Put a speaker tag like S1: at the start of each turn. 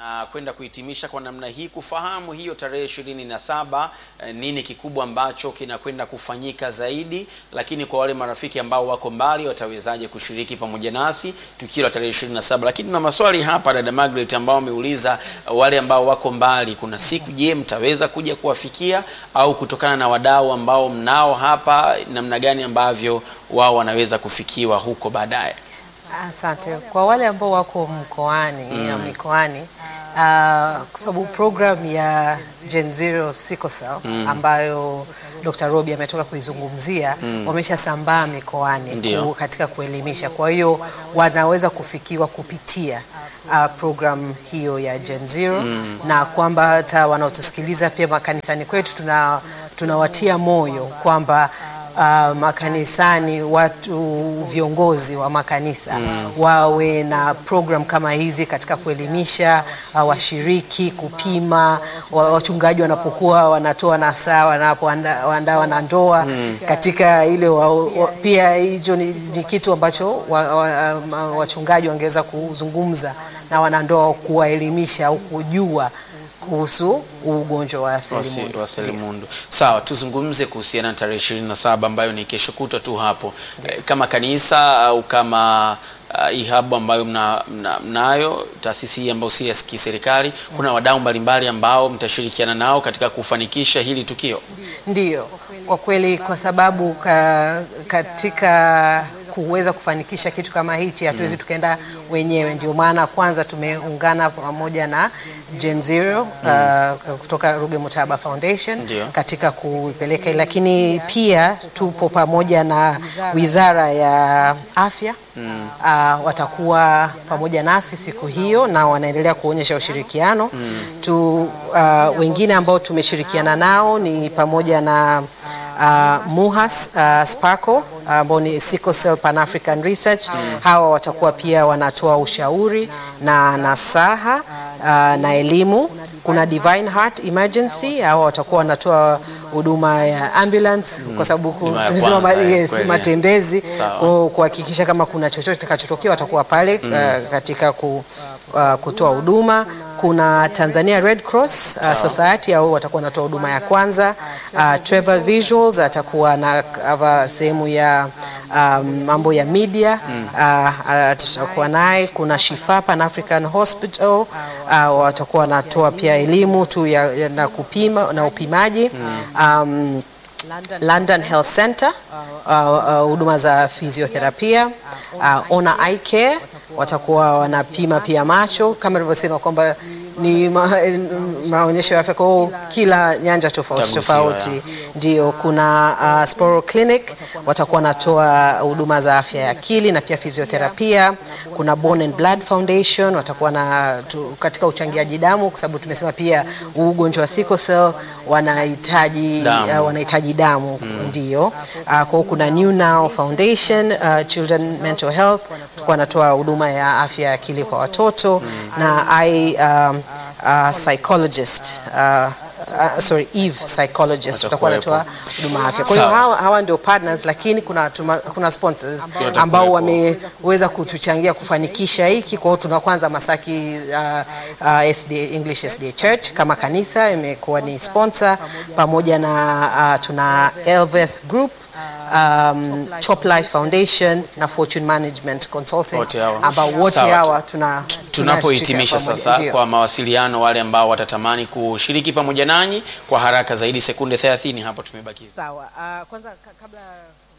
S1: na kwenda kuhitimisha kwa namna hii, kufahamu hiyo tarehe ishirini na saba eh, nini kikubwa ambacho kinakwenda kufanyika zaidi, lakini kwa wale marafiki ambao wako mbali watawezaje kushiriki pamoja nasi tukio la tarehe ishirini na saba. Lakini tuna maswali hapa dada Margaret ambao wameuliza eh, wale ambao wako mbali, kuna siku je, mtaweza kuja kuwafikia au kutokana na wadau ambao mnao hapa, namna gani ambavyo wao wanaweza kufikiwa huko baadaye?
S2: Asante. Kwa wale ambao wako mkoani au mikoani uh, kwa sababu program ya Gen Zero Sickle Cell ambayo Dr. Robi ametoka kuizungumzia wameshasambaa mikoani
S1: Ndio.
S2: ku, katika kuelimisha. Kwa hiyo wanaweza kufikiwa kupitia uh, program hiyo ya Gen Zero na kwamba hata wanaotusikiliza pia makanisani kwetu tuna tunawatia moyo kwamba uh, makanisani watu viongozi wa makanisa wawe na program kama hizi katika kuelimisha uh, washiriki kupima wa, wachungaji wanapokuwa wanatoa nasaa wanapoandaa wanandoa katika ile wa, wa, pia hicho ni, ni kitu ambacho wa, wa, um, wachungaji wangeweza kuzungumza na wanandoa kuwaelimisha au kujua kuhusu ugonjwa wa
S1: Wasi-
S2: selimundu.
S1: wa selimundu. Sawa, tuzungumze kuhusiana na tarehe ishirini na saba ambayo ni kesho kutwa tu hapo, Eh, kama kanisa au kama uh, ihabu ambayo mna, mna, mnayo taasisi hii ambayo si ya kiserikali, kuna wadau mbalimbali ambao mtashirikiana nao katika kufanikisha hili tukio.
S2: Ndiyo, kwa kweli, kwa sababu ka, katika kuweza kufanikisha kitu kama hichi hatuwezi tukaenda wenyewe. Ndio maana kwanza tumeungana pamoja na Gen Zero uh, kutoka Ruge Mutahaba Foundation
S1: Ndio.
S2: katika kuipeleka, lakini pia tupo pamoja na Wizara ya Afya uh, watakuwa pamoja nasi siku hiyo na wanaendelea kuonyesha ushirikiano tu. Uh, wengine ambao tumeshirikiana nao ni pamoja na uh, MUHAS uh, Sparco ambao ni Sickle Cell Pan African Research. Hawa watakuwa pia wanatoa ushauri na nasaha uh, na elimu. Kuna Divine Heart Emergency, hawa watakuwa wanatoa huduma ya ambulance kwa sababu ku-
S1: Huduma ya
S2: tunasema ma-
S1: kwanza,
S2: yes,
S1: kweli.
S2: matembezi
S1: Sawa.
S2: ku- kuhakikisha kama kuna chochote kitakachotokea watakuwa pale uh, katika ku, uh, kutoa huduma. Kuna Tanzania Red Cross uh, Society au watakuwa wanatoa huduma ya kwanza. Uh, Trevor Visuals atakuwa na cover sehemu ya um, mambo ya media uh, uh, tutakuwa naye. Kuna Shifa Pan African Hospital uh, watakuwa wanatoa pia elimu tu ya, ya, na kupima na upimaji um, London Health Center uh, uh, huduma za fizioterapia uh, Ona Eye Care watakuwa wanapima pia macho kama nilivyosema kwamba ni ma, maonyesho ya afya kwa hiyo kila nyanja tofauti
S1: Tagusiwa,
S2: tofauti. Ndio, kuna uh, Sporo Clinic watakuwa wanatoa huduma za afya ya akili na pia fizioterapia. Kuna Bone and Blood Foundation watakuwa na tu, katika uchangiaji damu, kwa sababu tumesema pia huu ugonjwa wa sickle cell wanahitaji
S1: Damu.
S2: uh, wanahitaji damu ndio. Uh, kwa hiyo kuna New Now Foundation uh, Children Mental Health watakuwa wanatoa huduma ya afya ya akili kwa watoto na I um, uh, psychologist uh, Uh, sorry Eve psychologist watakuwa wanatoa huduma ya afya. Kwa hiyo
S1: Sawa.
S2: hawa, hawa ndio partners, lakini kuna tuma, kuna sponsors
S1: Watakuwepo.
S2: ambao wameweza kutuchangia kufanikisha hiki. Kwa hiyo tuna kwanza Masaki uh, uh, SDA, English SDA Church kama kanisa imekuwa ni sponsor, pamoja na uh, tuna Elveth Group um, Chop Life Foundation na Fortune Management Consulting
S1: Wote hawa.
S2: ambao wote
S1: Sawa.
S2: hawa tuna
S1: Tunapohitimisha
S2: tunashirikiana
S1: sasa
S2: pamoja. Ndio.
S1: kwa mawasiliano, wale ambao watatamani kushiriki pamoja nanyi kwa haraka zaidi, sekunde 30 hapo tumebakiza.
S2: Sawa. Uh, kwanza ka- kabla